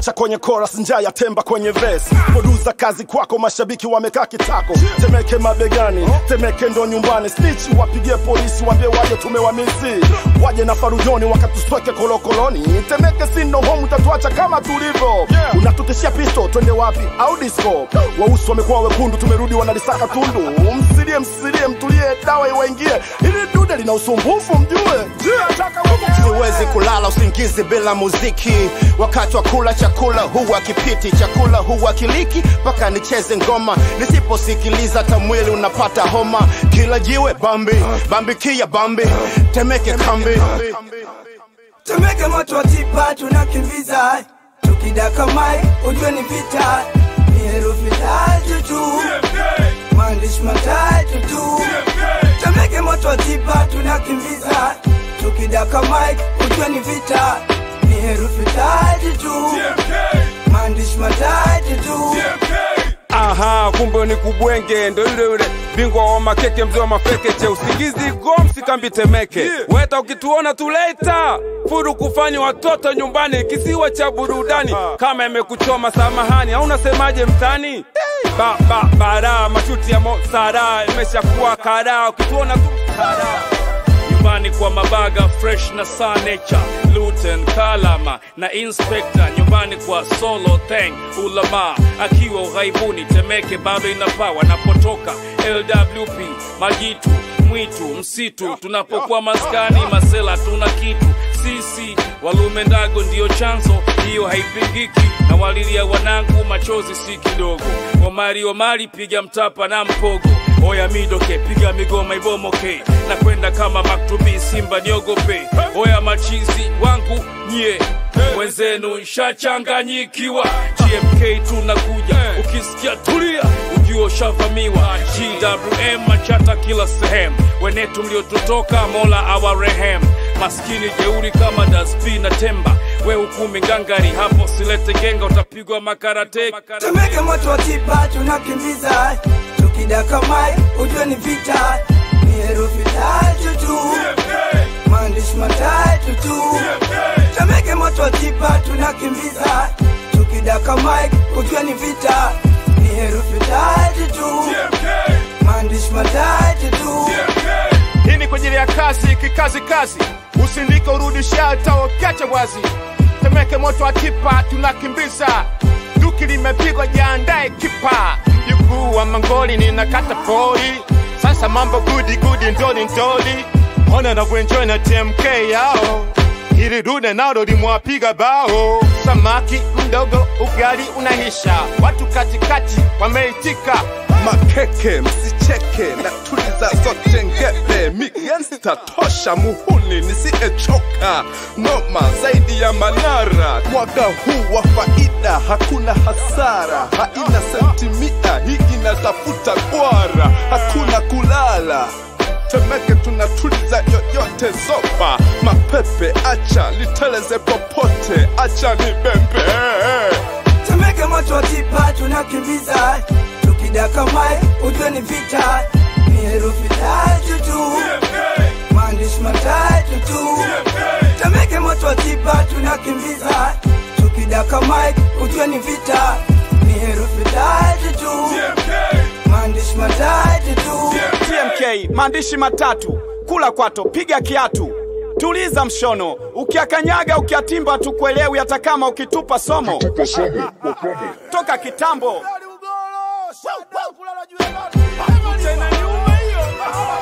chekecha kwenye chorus njaa ya temba kwenye verse producer kazi kwako mashabiki wamekaa kitako temeke mabegani temeke ndo nyumbani snitch wapigie polisi waambie waje tumewamisi waje na farujoni wakatusweke kolokoloni temeke sino home utatuacha kama tulivyo unatutishia pisto twende wapi au disco wausi wamekuwa wekundu tumerudi wanalisaka tundu msilie msilie mtulie dawa iwaingie ili dude lina usumbufu mjue siwezi kulala usingizi bila muziki wakati wa kula chakula huwa kipiti chakula huwa kiliki mpaka nicheze ngoma nisiposikiliza hata mwili unapata homa kila jiwe bambi bambi kia bambi temeke kambi Tumeke moto wa tipa tunakimbiza, tukidaka mai ujue ni vita, ni herufi tatu tu, maandishi matatu tu. Tumeke moto wa tipa tunakimbiza, tukidaka mai ujue ni vita, ni herufi tatu tu, maandishi matatu tu. Aha, kumbe ni kubwenge, ndo yule yule bingwa wa makeke, mzee wa mafekeche, usingizi gomsi kambi temeke. Weta ukituona tuleta furu kufanya watoto nyumbani, kisiwa cha burudani. Kama imekuchoma samahani, au unasemaje mtani? Ba, ba, bara mashuti ya Mosara imeshakuwa karaa, ukituona tu karaa nyumbani kwa mabaga fresh na saa nature luten kalama na inspector nyumbani kwa solo tang ulama akiwa ughaibuni temeke bado inapaa wanapotoka lwp majitu mwitu msitu tunapokuwa maskani masela tuna kitu sisi walume ndago ndiyo chanzo hiyo haipingiki na walilia wanangu machozi si kidogo omari omari piga mtapa na mpogo oya midoke piga migoma ibomoke na kwenda kama maktubi simba niogope oya machizi wangu nye wenzenu nshachanganyikiwa gmk tunakuja ukisikia tulia ujua ushavamiwa gwm machata kila sehemu wenetu mliotutoka mola awarehem maskini jeuri kama daspi na temba we hukumi ngangari hapo silete genga utapigwa makarate Tumeke moto wa tipa tunakimbiza, tukidaka mai ujue ni vita, ni herufi tatu tu, maandishi matatu tu. Tumeke moto wa tipa tunakimbiza, tukidaka mai ujue ni vita, ni herufi tatu tu, maandishi matatu tu. hii ni kwa ajili ya kasi kikazi kazi usindike urudisha hata ukiacha wazi temeke moto wa tipa tunakimbiza duki limepigwa jiandae kipa mjukuu wa mangoli ninakata pori sasa mambo gudi gudi ndoli ndoli ona navyoenjoy na tmk yao hili dude nalo limwapiga bao samaki mdogo ugali unahisha watu katikati wameitika makeke msicheke na tuliza zote ngebe migensta tosha muhuni nisiyechoka noma zaidi ya manara mwaka huu wa faida hakuna hasara haina sentimita hii inatafuta kwara hakuna kulala temeke tunatuliza yoyote zopa mapepe acha liteleze popote acha ni bembe Tumeke moto wa tipa tunakimbiza, tukidaka mai ujue ni vita, ni herufi tatu tu, maandishi matatu tu. Tumeke moto wa tipa tunakimbiza, tukidaka mai ujue ni vita, ni herufi tatu tu, maandishi matatu tu. TMK maandishi matatu, kula kwato, piga kiatu, tuliza mshono, ukiakanyaga ukiatimba tukuelewi, hata kama ukitupa somo toka kitambo. Tena nyuma hiyo